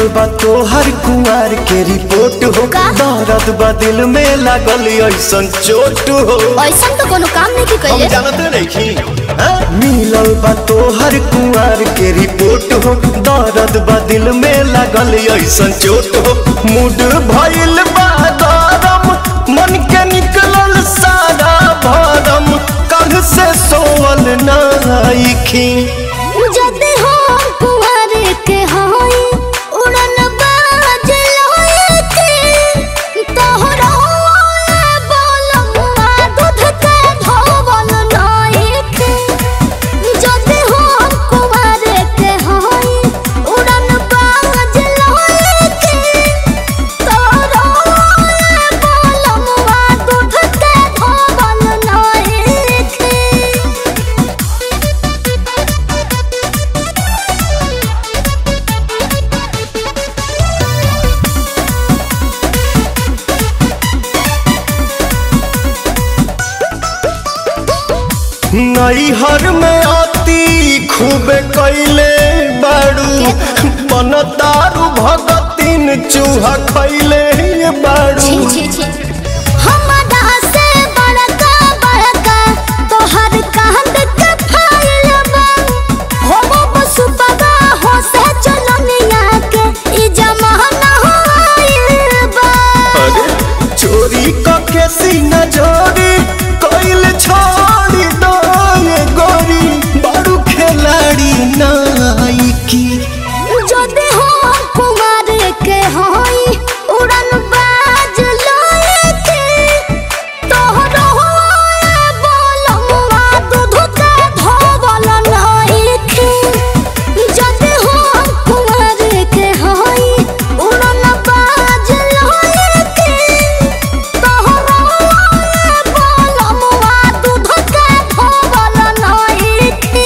बा तोहर कुंवर के रिपोर्ट हो का? दर्द बा दिल में लागल ऐसन चोट हो ऐसा तो कोनो काम नहीं की हम कइले जानते नहीं मिलल बा तोहर कुंवर के रिपोर्ट हो दर्द बा दिल में लागल ऐसन चोट हो मूड भइल बा गरम मन के निकलल सारा भरम कल से सोवल नाइखी जदि हो कुंवर के होई उड़न बाज लोए के तोहरा बोलमुआ दूध के धोवल नाई के जदि हो कुंवर के होई उड़न बाज लोए के तोहरा बोलमुआ दूध के धोवल नाई के नैहर में आती खूबे कैले बाड़ू मन दारू भगतीन चूहा खैले बाड़ू छी छी छी हमरा से बड़का बड़का तोहर कांद के फाइल बा हो वो बसुपगा हो से चलनिया के ई जमाना होइल बा अरे चोरी कके सीना जोरी कैल छोड़ी दो ये गोरी बाड़ू खिलाड़ी नाइकी जदि हो कुमार के होई उड़न बाज लोए के तोहरो होए बोलमुआ दूध के धोवल नाई के जदि हो कुमार के होई उड़न बाज लोए के तोहरो होए बोलमुआ दूध के धोवल नाई के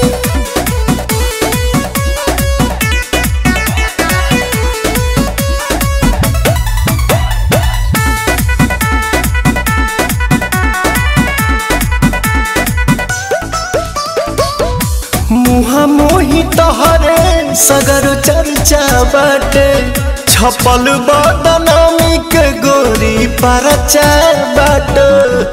मुहा मोही तहरे सगर चर्चा बाटे छपल बदनामी के गोरी परचा बाटे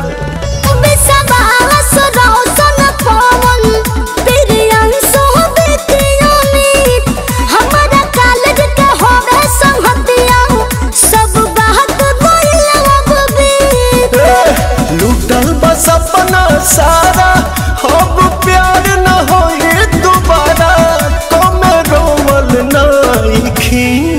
विश्वास रौशन पवन प्रियंशु विद्यामित हमरा कॉलेज के होवे संगतिया सब बात बोलब बीत लूटल बस अपना सारा अब प्यार न होए दोबारा कमे रोवल नाइखी